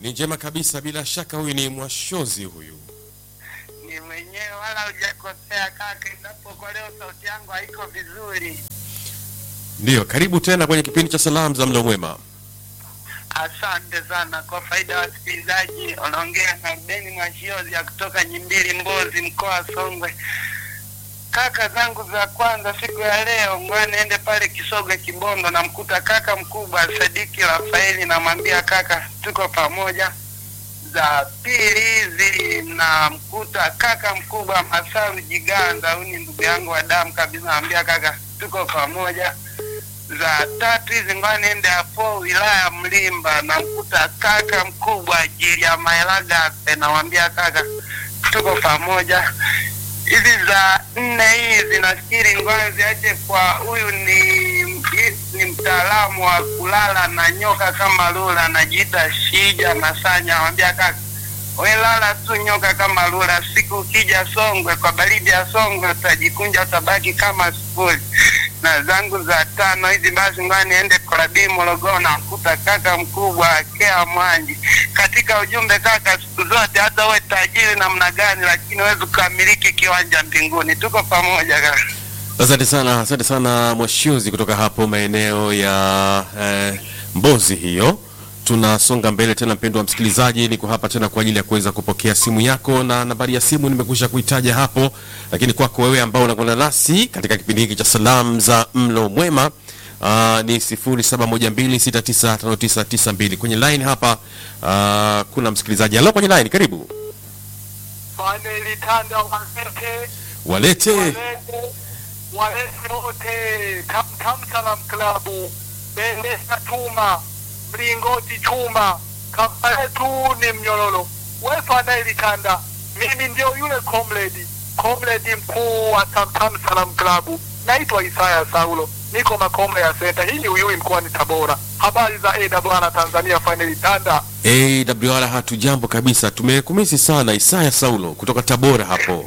Ni njema kabisa, bila shaka huyu ni mwashozi huyu. Ni mwenyewe wala hujakosea kaka, endapo kwa leo sauti yangu haiko vizuri. Ndiyo, karibu tena kwenye kipindi cha salamu za mlo mwema. Asante sana kwa faida ya wasikilizaji. Unaongea na Beni Mwashiozi ya kutoka Nyimbili, Mbozi, mkoa wa Songwe. Kaka zangu za kwanza siku ya leo, ngoja niende pale Kisoga Kibondo, namkuta kaka mkubwa Sadiki Rafaeli, namwambia kaka, tuko pamoja. Za pili hizi namkuta kaka mkubwa Masaru Jiganda, huyu ni ndugu yangu wa damu kabisa, namwambia kaka, tuko pamoja za tatu hizi ngoja niende hapo wilaya ya Mlimba, namkuta kaka mkubwa ajili ya Maelaga, namwambia kaka, tuko pamoja. Hizi za nne hizi nafikiri ngoja ziache kwa huyu ni ni mtaalamu wa kulala na nyoka kama lula, anajiita Shija Masanya, namwambia kaka we lala tu nyoka kama lula, siku ukija Songwe kwa baridi ya Songwe utajikunja utabaki kama sifuri na zangu za tano hizi basi, ngoja niende Korabii Morogoro, namkuta kaka mkubwa Akea Mwanji. Katika ujumbe kaka, siku zote hata uwe tajiri namna gani, lakini huwezi kukamiliki kiwanja mbinguni. Tuko pamoja kaka. Asante sana, asante sana mwashozi kutoka hapo maeneo ya eh, Mbozi hiyo. Tunasonga mbele tena, mpendo wa msikilizaji, niko hapa tena kwa ajili ya kuweza kupokea simu yako, na nambari ya simu nimekwisha kuitaja hapo, lakini kwako wewe ambao unakwenda nasi katika kipindi hiki cha salamu za mlo mwema Uh, ni 0712695992 kwenye line hapa. Uh, kuna msikilizaji halo kwenye line, karibu Faneli Tanda walete walete walete walete wote Tam Tam Salam Klabu Bendesa Chuma Mlingoti Chuma kama yetu ni mnyororo we Faneli Tanda, mimi ndio yule comrade comrade mkuu wa Tam Tam Salam Klabu, naitwa Isaya Saulo, niko Makombe ya Senta. Hii ni Uyui mkoani Tabora. Habari za AWR Tanzania, Faneli Tanda. AWR, hatujambo kabisa, tumekumisi sana. Isaya Saulo kutoka Tabora hapo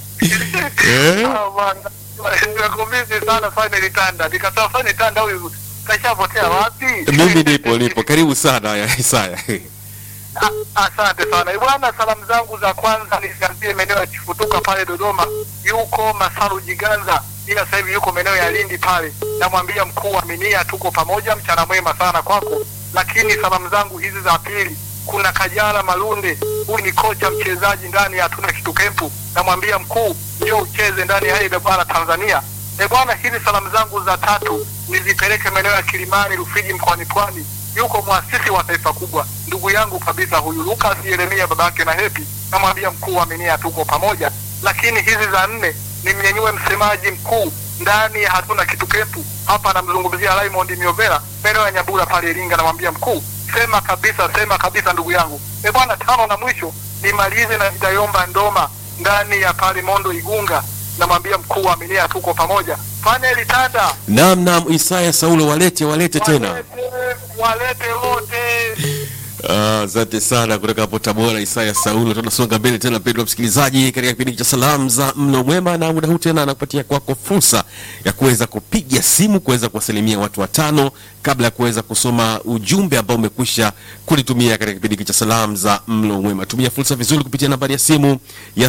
eh? Ah, bwana. Nimekumisi sana Faneli Tanda. Nikasema Faneli Tanda huyu kashapotea wapi? Mimi nipo nipo, karibu sana ya Isaya. A- Asante sana bwana. Salamu zangu za kwanza nizianzie maeneo ya Chifutuka pale Dodoma, yuko Masaru Jiganza, ila sasa hivi yuko maeneo ya Lindi pale. Namwambia mkuu wa Minia, tuko pamoja, mchana mwema sana kwako. Lakini salamu zangu hizi za pili, kuna Kajala Malunde, huyu ni kocha mchezaji ndani ya hatuna kitu kempu. Namwambia mkuu, ndio ucheze ndani ya ile bwana Tanzania. E bwana, hizi salamu zangu za tatu nizipeleke maeneo ya Kilimani, Rufiji, mkoani Pwani yuko mwasisi wa taifa kubwa, ndugu yangu kabisa huyu Lucas Yeremia, babake na Hepi. Namwambia mkuu wa Minia, tuko pamoja. Lakini hizi za nne nimnyanyue msemaji mkuu ndani ya hatuna kitu kepu hapa, namzungumzia Raymond Miovera, maeneo ya Nyabura pale Iringa. Namwambia mkuu, sema kabisa, sema kabisa ndugu yangu. E bwana, tano na mwisho nimalize na Vitayomba Ndoma ndani ya pale Mondo Igunga. Namwambia mkuu wa Minia, tuko pamoja. Faneli Tanda, Naam, naam, Isaya Saulo, walete walete tena. walete, walete wote Ah, Asante sana kutoka hapo Tabora, Isaya Saulo. Tunasonga mbele tena, mpendwa msikilizaji, katika kipindi cha salamu za mlo mwema, na muda huu tena anakupatia kwako fursa ya kuweza kupiga simu, kuweza kuwasalimia watu watano kabla ya kuweza kusoma ujumbe ambao umekwisha kulitumia katika kipindi hiki cha salamu za mlo mwema. Tumia fursa vizuri kupitia nambari ya simu ya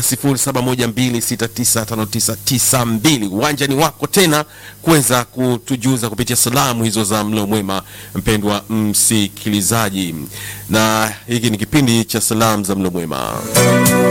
0712695992. Uwanja ni wako tena kuweza kutujuza kupitia salamu hizo za mlo mwema, mpendwa msikilizaji, na hiki ni kipindi cha salamu za mlo mwema.